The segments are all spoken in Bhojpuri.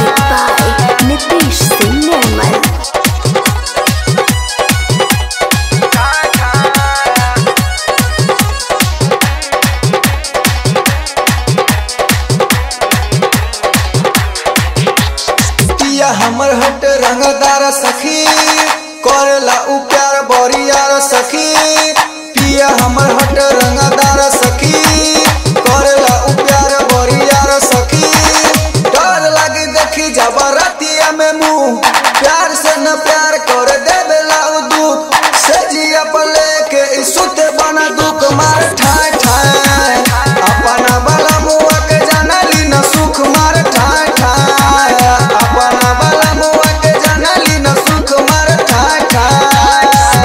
Music by Nitish Singh Nirmal. पिया हमर हट रंगदार सखी करेला उ प्यार बरियार सखी पिया हमर हट रंगदार सखी करेला उ प्यार बरियार सखी डर लागी देखी जबरतिया में मुंह प्यार से न प्यार कर देवेला उ दुख से जिया पले के ई सुते बना दुख मार ठाय ठाय अपना बला मुआ के जानली न सुख मार ठाय ठाय अपना बला मुआ के जानली न सुख मार ठाय ठाय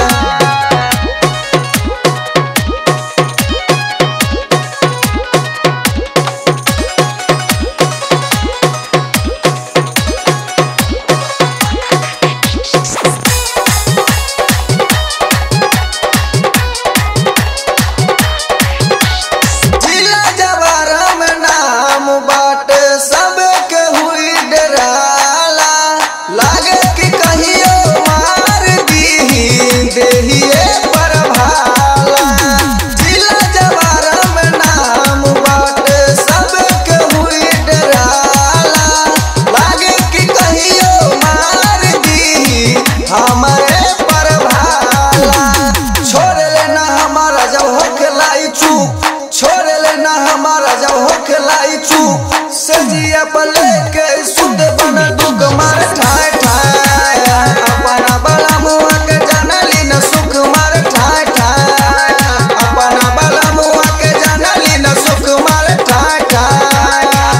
जिला जवारा में नाम बाटे सबे के हुई डराला लागे कि कहियो मार दी देहिए पर भाला जिला जवारा में नाम बाटे सबे के हुई डराला लागे कि कहियो मार दी हमारे पर भाला छोड़ लेना हमारा जब हो खिलाई चूक छोड़ लेना हमारा जब हो खिलाई चूक सजिया पले के सुध बन दुग मार ठाय ठाय अपना बला मुआ के जानली न सुख मार ठाय ठाय अपना बला मुआ के जानली न सुख मार ठाय ठाय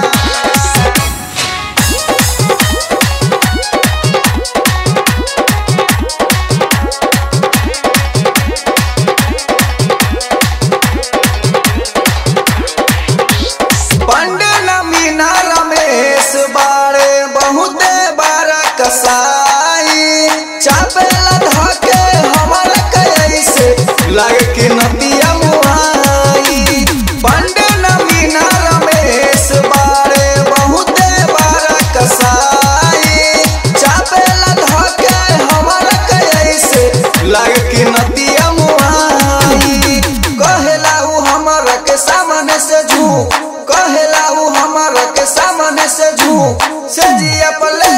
पंडे न मीना रमेश बाड़े बहुते बार कसाई चापेला धके हमर कैसे लागे कि नदिया मुहाई पंडे न मीना रमेश बाड़े बहुते बार कसाई चापेला धके हमर कैसे लागे कि नदिया मुहाई कहेला उ हमर के सामने से झूठ कहेला उ हमर के सामने से झूठ से जिया पले